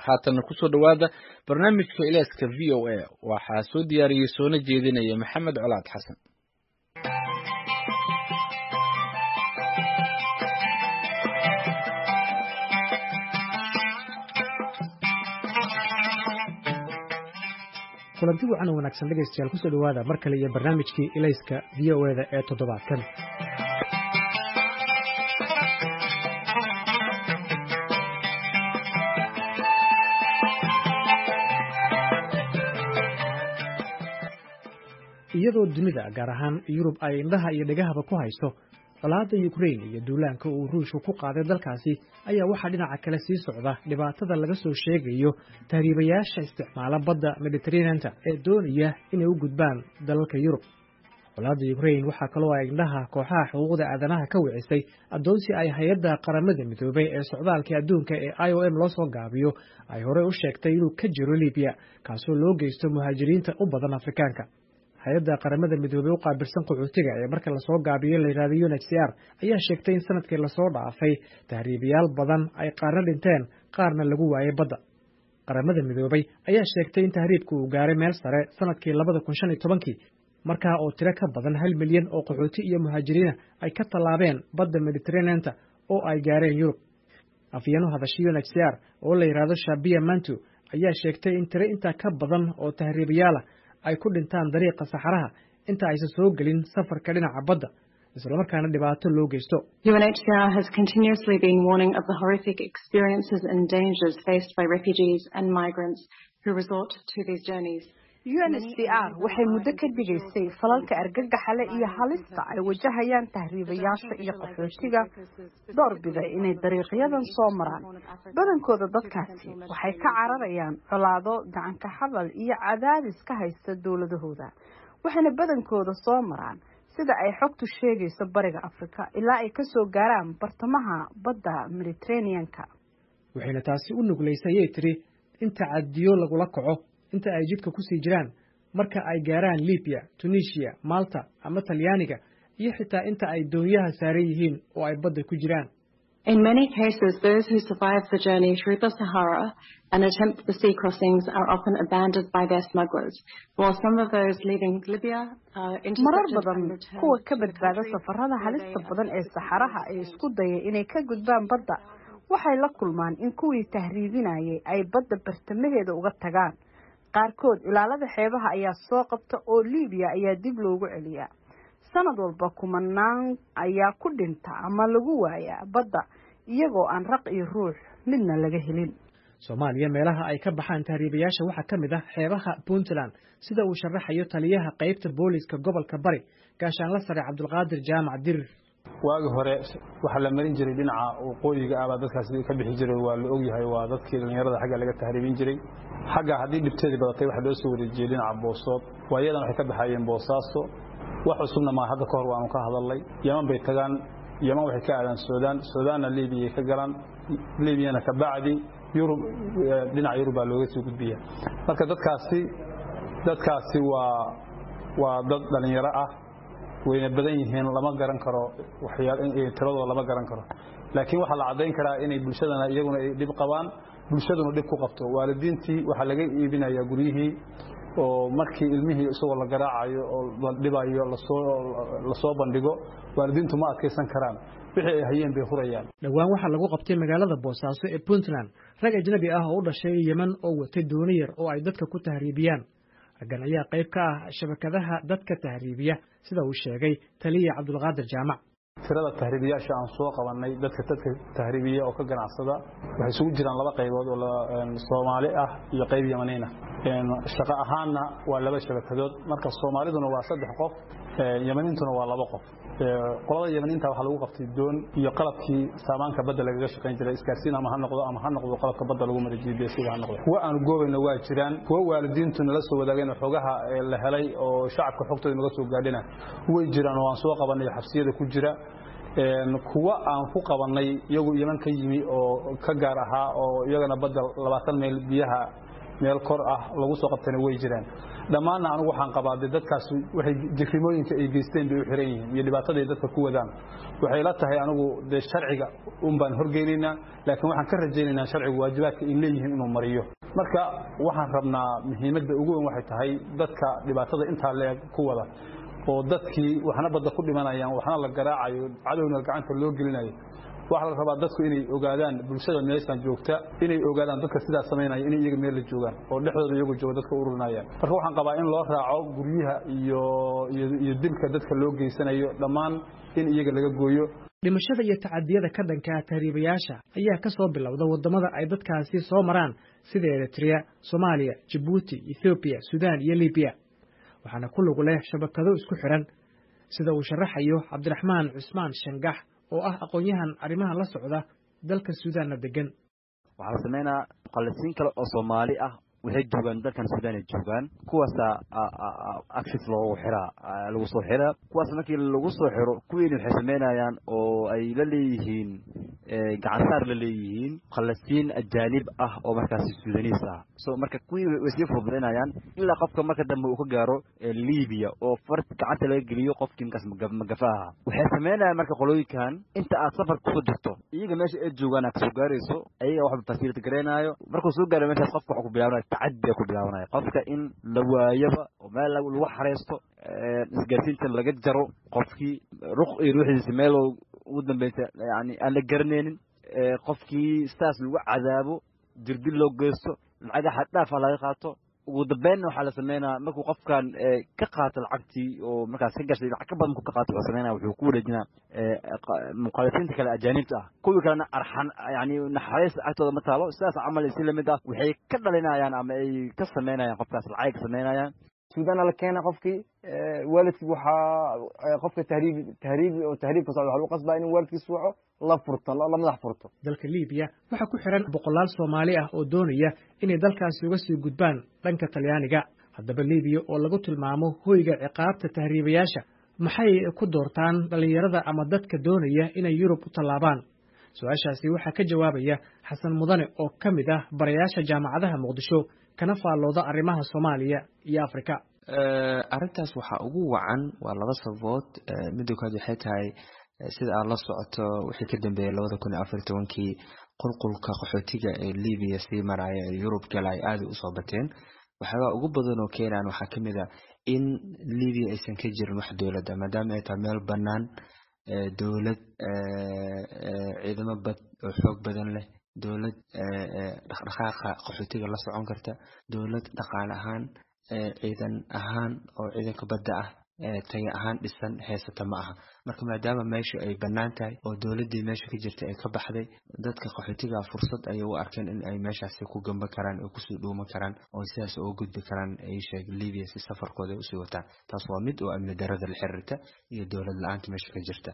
haatanna kusoo dhowaada barnaamijka ilaaska v o a waxaa soo diyaariyey soona jeedinaya maxamed colaad xasan kulanti wacan wanaagsan dhegaystayaal kusoo dhowaada mar kale iyo barnaamijkii ilayska v o eda ee toddobaadkan iyadoo dunida gaar ahaan yurub ay indhaha iyo dhegahaba ku haysto colaadda yukrain iyo duulaanka uu ruushku ku qaaday dalkaasi ayaa waxaa dhinaca kale sii socda dhibaatada laga soo sheegayo tahriibayaasha isticmaala badda mediteraneanta ee doonaya inay u gudbaan dalalka yurub colaadda yukrain waxaa kaloo ay indhaha kooxaha xuquuqda aadanaha ka wicisay addoonsi ay hay-adda qaramada midoobay ee socdaalka adduunka ee i o m loo soo gaabiyo ay horey u sheegtay inuu ka jiro libiya kaasoo loo geysto muhaajiriinta u badan afrikaanka hay-adda qaramada midoobey u qaabilsan qaxootiga ee marka lasoo gaabiyo la yidhahdo u n h c r ayaa sheegtay in sanadkii lasoo dhaafay tahriibayaal badan ay qaarna dhinteen qaarna lagu waayay badda qaramada midoobey ayaa sheegtay in tahriibku uu gaaray meel sare sanadkii labada kun shan iyo tobankii markaa oo tiro ka badan hal milyan oo qaxooti iyo muhaajiriina ay ka tallaabeen badda mediteraneanta oo ay gaareen yurub afyeen u hadashay u n h c r oo la yidhaahdo shabiya mantu ayaa sheegtay in tiro intaa ka badan oo tahriibayaalah ay ku dhintaan dariiqa saxaraha inta aysan soo gelin safarka dhinaca badda islamarkaana dhibaato loo geysto UNHCR has continuously been warning of the horrific experiences and dangers faced by refugees and migrants who resort to these journeys. UNHCR waxay muddo ka digaysay falalka argagaxale iyo halista ay wajahayaan tahriibayaasha iyo qaxootiga doorbida inay dariiqyadan soo maraan badankooda dadkaasi waxay ka cararayaan colaado gacanka hadal iyo cadaadis ka haysta dowladahooda waxayna badankooda soo maraan sida ay xogtu sheegayso bariga afrika ilaa ay kasoo gaaraan bartamaha badda mediteraneanka waxayna taasi u nuglaysay ayay tiri in tacadiyo lagula kaco inta ay jidka ku sii jiraan marka ay gaaraan libiya tunisiya malta ama talyaaniga iyo xitaa inta ay doonyaha saaran yihiin oo ay badda ku jiraan In many cases, those who survive the journey through the Sahara and attempt the sea crossings are often abandoned by their smugglers, while some of those leaving Libya are marar intercepted badan and returned kuwa ka to the badbaada countries safarada where halista they badan ee have saxaraha ee isku daya inay ka gudbaan badda waxay la kulmaan in kuwii tahriibinayay ay badda bartamaheeda uga tagaan qaarkood ilaalada xeebaha ayaa soo qabta oo libiya ayaa dib loogu celiyaa sanad walba kumanaan ayaa ku dhinta ama lagu waayaa badda iyagoo aan raq iyo ruux midna laga helin soomaaliya meelaha ay ka baxaan tahriibayaasha waxaa ka mid ah xeebaha puntland sida uu sharaxayo taliyaha qaybta booliiska gobolka bari gaashaanla sare cabdulqaadir jaamac dirir waagi hore waxaa la marin jiray dhinaca waqooyiga ah baa dadkaasi ka bixi jiray waa la ogyahay waa dadkii dhallinyarada xagga laga tahriibin jiray xagga haddii dhibteedii badatay waxaa loo soo wareejiyey dhinaca boosood waayadan waxay ka baxayeen boosaaso wax cusubna maa hadda ka hor waanu ka hadalnay yaman bay tagaan yaman waxay ka aadaan suudaan suudaanna liibiyay ka galaan liibiyana ka bacdi yurub dhinaca yurub baa looga soo gudbiya marka dadkaasi dadkaasi waa waa dad dhallinyaro ah wayna badan yihiin lama garan karo tiradooda lama garan karo laakiin waxaa la caddayn karaa inay bulshadana iyaguna ay dhib qabaan bulshaduna dhib ku qabto waalidiintii waxaa laga iibinayaa guryihii oo markii ilmihii isagoo la garaacayo oo la dhibayo lasoo bandhigo waalidiintu ma adkaysan karaan wixii ay hayeen bay hurayaan dhowaan waxaa lagu qabtay magaalada boosaaso ee puntland rag ajnabi ah oo u dhashay yeman oo watay dooni yar oo ay dadka ku tahriibiyaan raggan ayaa qayb ka ah shabakadaha dadka tahriibiya sida uu sheegay taliya cabdulqaadir jaamac tirada tahriibiyaasha aan soo qabannay dadka dadka tahriibiya oo ka ganacsada waxay isugu jiraan laba qaybood oo soomaali ah iyo qayb yamaniin ah shaqo ahaanna waa laba shabakadood marka soomaaliduna waa saddex qof yamaniintuna waa laba qof qolada yamaniinta waxaa lagu qabtay doon iyo qalabkii saamaanka badda lagaga shaqayn jiray isgaarsiin ama ha noqdo ama ha noqdo qalabka badda lagu mara gps-ga ha noqdo kuwa aanu goobayna waa jiraan kuwa waalidiintu nala soo wadaageen xogaha la helay oo shacabka xogtooda naga soo gaadhina way jiraan oo aan soo qabanay xabsiyada ku jira kuwa aan ku qabannay iyagu yeman ka yimi oo ka gaar ahaa oo iyagana badda labaatan mayl biyaha meel kor ah lagu soo qabtana way jiraan dhammaanna anigu waxaan qabaa dee dadkaas waxay jirrimooyinka ay geysteen bay u xiran yihiin iyo dhibaataday dadka ku wadaan waxay la tahay anigu dee sharciga un baan horgeynaynaa laakiin waxaan ka rajaynaynaa sharcigu waajibaadka ay leeyihiin inuu mariyo marka waxaan rabnaa muhiimadda ugu weyn waxay tahay dadka dhibaatada intaa leeg ku wada oo dadkii waxna badda ku dhimanayaan waxna la garaacayo cadowna gacanta loo gelinayo waxaa la rabaa dadku inay ogaadaan bulshada meeshaan joogta inay ogaadaan dadka sidaa samaynaya inay iyaga meel la joogaan oo dhexdooda iyagu jooga dadka ururinayaan marka waxaan qabaa in loo raaco guryaha iyo iyo dilka dadka loo geysanayo dhammaan in iyaga laga gooyo dhimashada iyo tacadiyada ka dhanka tahriibayaasha ayaa ka soo bilowda waddamada ay dadkaasi soo maraan sida eritrea soomaaliya jabuuti ethoobiya suudaan iyo libiya waxaana ku lug leh shabakado isku xiran sida uu sharaxayo cabdiraxmaan cusmaan shangax oo ah aqoon-yahan arrimahan la socda dalka suudaanna degan waxaa la sameynaa muqallisiin kale oo soomaali ah waxay joogaan dalkan suudaan ay joogaan kuwaasaa actif loogu xiraa lagu soo xiraa kuwaas markii lagu soo xiro kuwiina waxay sameynayaan oo ay la leeyihiin gacansaar la leeyihiin muqallisiin ajaanib ah oo markaasi suudaniis ah so marka kuwii way sii fududaynayaan ilaa qofka marka dambe uu ka gaaro libiya oo far gacanta laga geliyo qofkii markaas magafa aha waxay sameynayaan marka qolooyinkan inta aad safar kusoo jirto iyaga meesha ay joogaan aad kasoo gaarayso ayaga waxba fasility garaynaayo markuu soo gaaro meeshaas qofka waxa ku bilaabanaya tacadi ku bilaabanaya qofka in la waayaba oo meel lagu xareysto isgaarsiinta laga jaro qofkii ruq iyo ruuxdiisa meel ugu dambeysa yani aan la garanaynin qofkii sidaas lagu cadaabo dirdil loo geysto lacaga xaddhaafa laga qaato ugu dambeynna waxaa la sameynaa markuu qofkan ka qaato lacagtii oo markaas ka gashay lacag ka badan ku ka qaato wuxuu sameynaa wuxuu ku wareejinaa muqaalisiinta kale ajaanibta ah kuwii kalena arxan yani naxariis agtooda ma taalo sidaas camal si lamid ah waxay ka dhalinayaan ama ay ka sameynayaan qofkaas lacagay ka sameynayaan suudaana la keena qofkii waalidkii waxaa qofka tahriib tahriib oo tahriibka socda waxaa lagu qasbaa in waalidkiis waco la furto la madax furto dalka libiya waxaa ku xiran boqolaal soomaali ah oo doonaya inay dalkaasi uga sii gudbaan dhanka talyaaniga haddaba libiya oo lagu tilmaamo hoyga ciqaabta tahriibayaasha maxay ku doortaan dhallinyarada ama dadka doonaya inay yurub u tallaabaan su-aashaasi waxaa ka jawaabaya xasan mudane oo ka mid ah barayaasha jaamacadaha muqdisho kana faallooda arrimaha soomaaliya iyo afrika arrintaas waxaa ugu wacan waa laba sababood midda koowaad waxay tahay sida aad la socoto wixii ka dambeeyey labada kun iyo afar tobankii qulqulka qaxootiga ee libiya sii maraya ee yurub gala ay aada usoo bateen waxyaabaa ugu badan oo keenaan waxaa ka mid a in libiya aysan ka jirin wax dowladda maadaama ay tahay meel bannaan dowlad ciidamo bad oo xoog badan leh dowlad dhaqdhaqaaqa qaxootiga la socon karta dowlad dhaqaale ahaan ciidan ahaan oo ciidanka badda ah tayo ahaan dhisan heysata ma aha marka maadaama meesha ay bannaan tahay oo dowladdii meesha ka jirta ay ka baxday dadka qaxootiga fursad ayay u arkeen in ay meeshaasi ku gamba karaan oo kusii dhuuman karaan oo sidaas uga gudbi karaan ay sheeg libiya si safarkooda ay usii wataan taas waa mid oo amni darada la xiriirta iyo dowlad la-aanta meesha ka jirta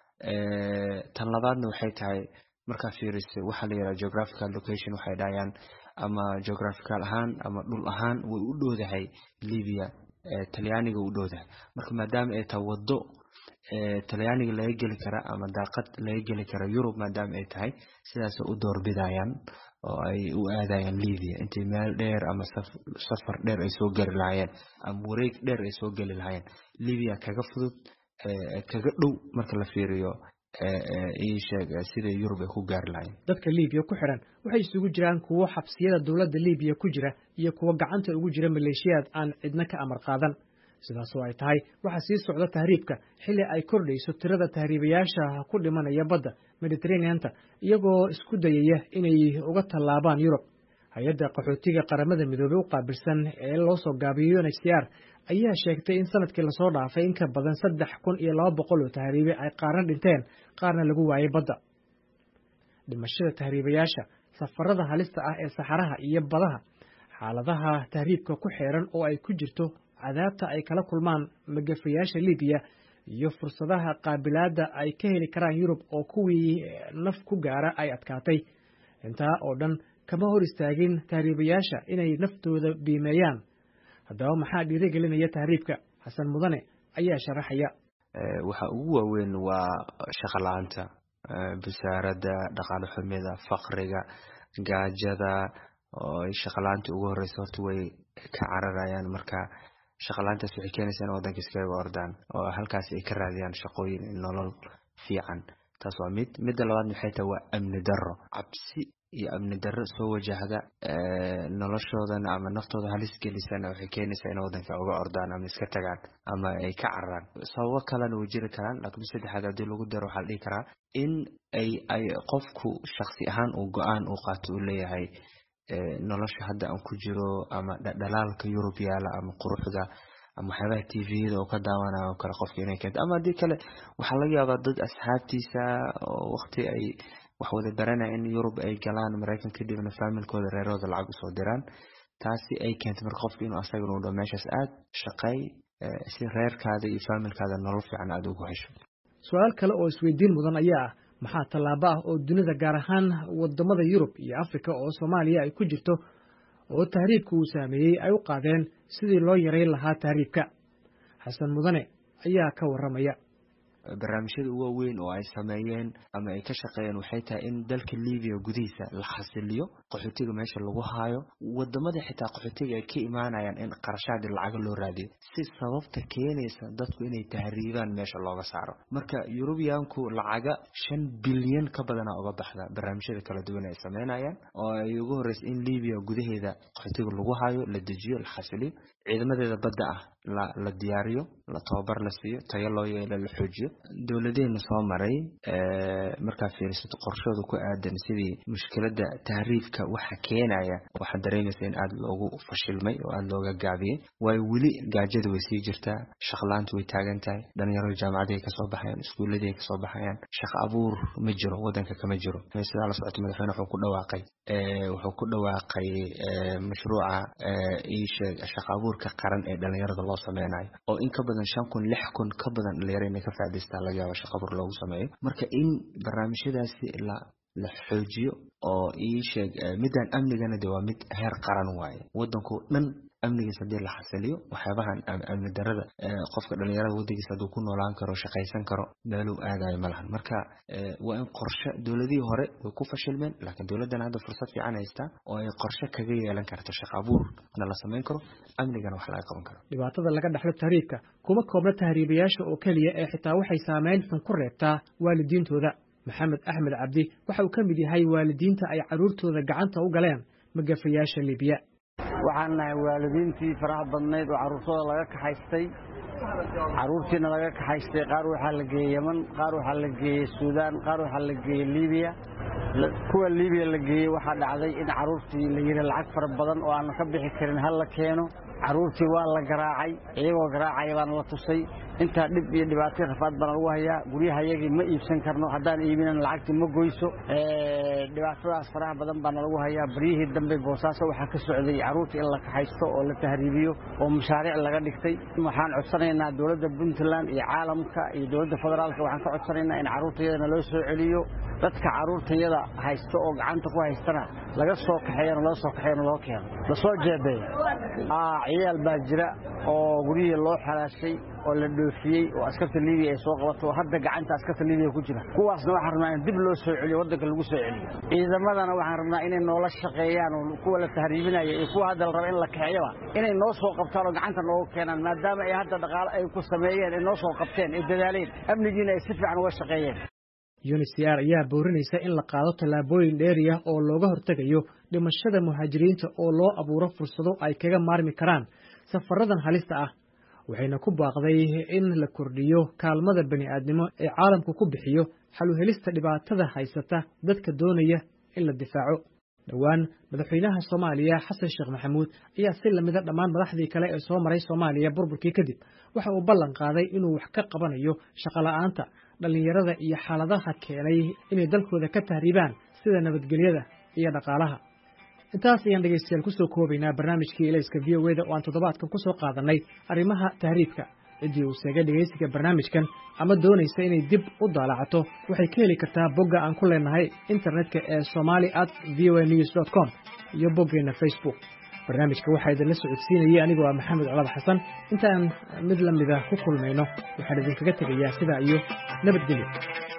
tan labaadna waxay tahay markaa fiiriso waxaa la yidhaha geographical location waxay dhahayaan ama geographical ahaan ama dhul ahaan way u dhowdahay libiya talyaaniga u dhowdahay marka maadaama ay tahay waddo talyaaniga laga geli kara ama daaqad laga geli kara yurub maadaama ay tahay sidaasay u doorbidayaan oo ay u aadayaan libiya intay meel dheer ama safar dheer ay soo geli lahaayeen ama wareeg dheer ay soo geli lahaayeen libiya kaga fudud kaga dhow marka la fiiriyo iisheeg sida yurub ay ku gaari lahayn dadka libiya ku xiran waxay isugu jiraan kuwo xabsiyada dowladda libiya ku jira iyo kuwo gacanta ugu jira maleeshiyaad aan cidna ka amar qaadan sidaasoo ay tahay waxaa sii socda tahriibka xilli ay kordhayso tirada tahriibayaasha ku dhimanaya badda mediteraneanta iyagoo isku dayaya inay uga tallaabaan yurub hay-adda qaxootiga qaramada midoobey u qaabilsan ee loo soo gaabiyo unhcr ayaa sheegtay in sanadkii lasoo dhaafay in ka badan saddex kun iyo laba boqol oo tahriibe ay qaarna dhinteen qaarna lagu waayay badda dhimashada tahriibayaasha safarada halista ah ee saxaraha iyo badaha xaaladaha tahriibka ku xeeran oo ay ku jirto cadaabta ay kala kulmaan magafayaasha libiya iyo fursadaha qaabilaadda ay ka heli karaan yurub oo kuwii naf ku gaara ay adkaatay intaa oo dhan kama hor istaagin tahriibayaasha inay naftooda biimeeyaan haddaba maxaa dhiirigelinaya tahriibka xasan mudane ayaa sharaxaya waxa ugu waaweyn waa shaqo la-aanta busaaradda dhaqaale xumida faqriga gaajada oo ay shaqalaantii ugu horeysa horta way ka cararayaan marka shaqalaantaas waxay keenaysaa in waddanka iskaga ordaan oo halkaasi ay ka raadiyaan shaqooyin nolol fiican taas waa mid midda labaad maxay tahay waa amni darro cabsi iyo amni darro soo wajahda noloshoodana ama naftooda halis gelisana waxay keenaysaa in waddanka uga ordaan ama iska tagaan ama ay ka cararaan sababo kalena way jiri karaan laakiin saddexaad haddii lagu daro waxaa la dhihi karaa in ay ay qofku shaksi ahaan uu go-aan uu qaato uu leeyahay nolosha hadda aan ku jiro ama dhalaalka yurub yaala ama quruxda ama waxyaabaha t v-yada oo ka daawanayo oo kale qofka inay keento ama haddii kale waxaa laga yaabaa dad asxaabtiisa oo waqti ay wax wada baranaya in yurub ay galaan maraykan kadibna faamilkooda reerooda lacag usoo diraan taasi ay keentay marka qofka inuu asagana u dho meeshaas aad shaqeey si reerkaada iyo faamilkaada nolol fiican aada ugu hesho su-aal kale oo isweydiin mudan ayaa ah maxaa tallaabo ah oo dunida gaar ahaan wadamada yurub iyo afrika oo soomaaliya ay ku jirto oo tahriibka uu saameeyey ay u qaadeen sidii loo yarayn lahaa tahriibka xasan mudane ayaa ka warramaya barnaamijyada ugu waaweyn oo ay sameeyeen ama ay ka shaqeeyeen waxay tahay in dalka libiya gudihiisa la xasiliyo qaxootiga meesha lagu haayo wadamada xitaa qaxootiga ay ka imaanayaan in qarashaadi lacaga loo raadiyo si sababta keenaysa dadku inay tahriibaan meesha looga saaro marka yurubiyaanku lacaga shan bilyan ka badana uga baxda barnaamijyada kala duwan ay sameynayaan oo ay ugu horeysa in libiya gudaheeda qaxootiga lagu haayo la dejiyo la xasiliyo ciidamadeeda badda ah la la diyaariyo la tababar la siiyo tayo loo yeelo la xoojiyo dowladeena soo maray markaa fiirisato qorshooda ku aadan sidii mushkiladda tahriibka waxa keenaya waxaad dareemaysa in aada loogu fashilmay oo aada looga gaabiyey waayo weli gaajada way sii jirtaa shaqlaanta way taagan tahay dhalinyarada jaamacadii ay kasoo baxayaan iskuuladii ay kasoo baxayaan shaqo abuur ma jiro waddanka kama jiro sidaa la socota madaxweyne wuxuu ku dhawaaqay wuxuu ku dhawaaqay mashruuca iisheeg shaqo abuurka qaran ee dhalinyarada loo sameynayo oo in ka badan shan kun lix kun ka badan dhalinyaro inay ka faa'idaystaan laga yaabo shaqo abuur loogu sameeyo marka in barnaamijyadaasi la la xoojiyo oo ii sheeg midaan amnigana de waa mid heer qaran waaye waddanku dhan amnigiis haddii la xasiliyo waxyaabahan amni darada qofka dhalinyarada waddankiisa hadduu ku noolaan karo shaqaysan karo meeluu aadayo ma lahan marka waa in qorshe dowladihii hore way ku fashilmeen laakiin dowladdan hadda fursad fiican haystaa oo ay qorshe kaga yeelan karto shaqo abuurna la samayn karo amnigana wax laga qaban karo dhibaatada laga dhexlo tahriibka kuma koobna tahriibayaasha oo keliya ee xitaa waxay saameyn xun ku reebtaa waalidiintooda maxamed axmed cabdi waxa uu ka mid yahay waalidiinta ay carruurtooda gacanta u galeen magafayaasha libiya waxaan nahay waalidiintii faraha badnayd oo carruurtooda laga kaxaystay carruurtiina laga kaxaystay qaar waxaa la geeyey yeman qaar waxaa la geeyey suudaan qaar waxaa la geeyey libiya kuwa libiya la geeyey waxaa dhacday in carruurtii la yidhi lacag fara badan oo aanan ka bixi karin ha la keeno carruurtii waa la garaacay iyagoo garaacaya baana la tusay intaa dhib iyo dhibaatay rafaad baana lagu hayaa guryaha yagii ma iibsan karno haddaan iibinan lacagtii ma goyso dhibaatadaas faraha badan baana lagu hayaa baryihii dambe boosaaso waxaa ka socday carruurta in la kaxaysto oo la tahriibiyo oo mashaariic laga dhigtay waxaan codsanaynaa dowladda puntland iyo caalamka iyo dowladda federaalka waxaan ka codsanaynaa in carruurtayadana loo soo celiyo dadka carruurtayada haysto oo gacanta ku haystana laga soo kaxeeyana loo soo kaxeeyana loo keeno lasoo jeebeeyo ciyaal baa jira oo guryihii loo xalaashay oo la dhoofiyey oo askarta libiya ay soo qabato oo hadda gacanta askarta libiya ku jira kuwaasna waxaan rabnaa in dib loo soo celiyo waddanka lagu soo celiyo ciidamadana waxaan rabnaa inay noola shaqeeyaan oo kuwa la tahriibinaya iyo kuwa hadda la raba in la kaxeeyaba inay noo soo qabtaan oo gacanta nooga keenaan maadaama ay hadda dhaqaalo ay ku sameeyeen ay noo soo qabteen ay dadaaleen amnigiina ay si fiican uga shaqeeyeen unicr ayaa boorinaysa in la qaado tallaabooyin dheeriya oo looga hortegayo dhimashada muhaajiriinta oo loo abuuro fursado ay kaga maarmi karaan safaradan halista ah waxayna ku baaqday in la kordhiyo kaalmada bani'aadnimo ee caalamku ku bixiyo xaluhelista dhibaatada haysata dadka doonaya in la difaaco dhowaan madaxweynaha soomaaliya xasan sheekh maxamuud ayaa si lamida dhammaan madaxdii kale ee soo maray soomaaliya burburkii kadib waxa uu ballan qaaday inuu wax ka qabanayo shaqola'aanta dhallinyarada iyo xaaladaha keenay inay dalkooda ka tahriibaan sida nabadgelyada iyo dhaqaalaha intaas ayaan dhegaystayaal kusoo koobaynaa barnaamijkii elayska v o eda oo aan toddobaadkan ku soo qaadannay arrimaha tahriibka ciddii uu seegay dhegaysiga barnaamijkan ama doonaysa inay dib u daalacato waxay ka heli kartaa bogga aan ku leenahay internetka ee somali at v o a news dot com iyo boggeenna facebook barnaamijka waxaa idinla socodsiinayay anigoo ah maxamed colad xasan intaan mid la mida ku kulmayno waxaan idinkaga tegayaa sidaa iyo nabadgelyo